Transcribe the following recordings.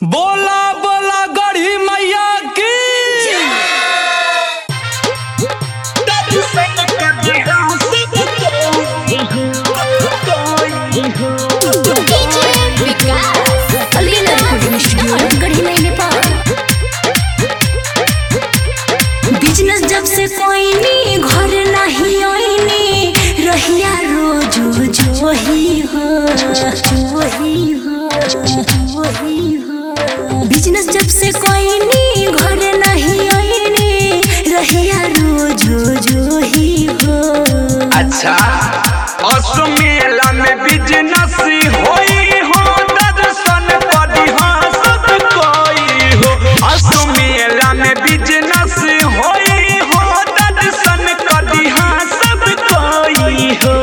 बोला बोला गढ़ी मैया की बिजनेस जब से कोई नी घर नहीं आईनी रहिया रोज जो ही हो जो ही हो जो ही हो बिजनेस जब से कोई नी घर नहीं आईनी रहिया रोज जो ही हो अच्छा असमेला में बिजनेस होई हो दर्शन पड़ी हाँ सब कोई हो असमेला में बिजनेस होई हो दर्शन करी हाँ सब कोई हो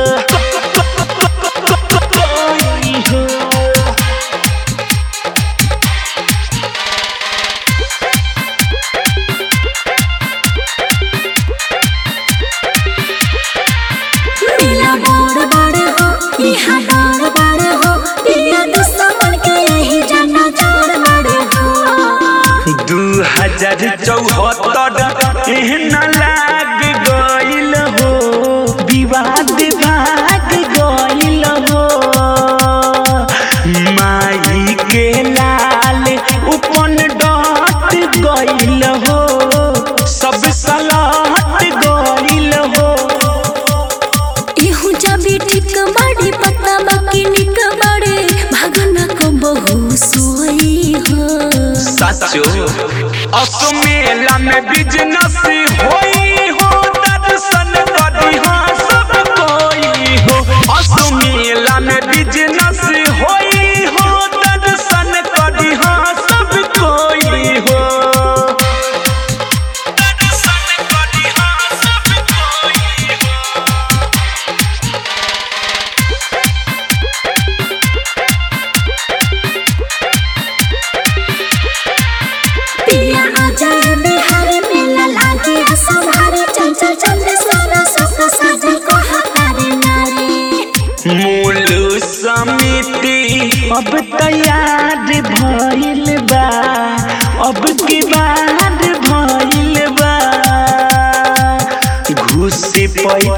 कोई हो मेला बड़ बड़ हो यहाँ बड़ बड़ हो पिया दुश्मन के यही जाना जोड़ बड़ हो दू हजार चौहत्तर एहन लाग गइल हो विवाद भाग गइल हो माई के लाल उपन डट गइल हो सब सलहट गइल हो इहु जबी ठीक बड़ी पता बाकी निक बड़े भगना को बहु सोई हो साचो असमेला में बिजनेस होई हो दर्शन करी हाँ सब कोई हो असमेला में बिजनेस होई हो दर्शन करी हाँ सब कोई हो दर्शन करी हाँ सब कोई हो पिया आ जाए बिहार मेला लागे असभारे चल चल चल सोना सुख साजन को हतारे नारे मूल समिति अब तैयार भइल बा अब की बात भइल बा घूस पैसा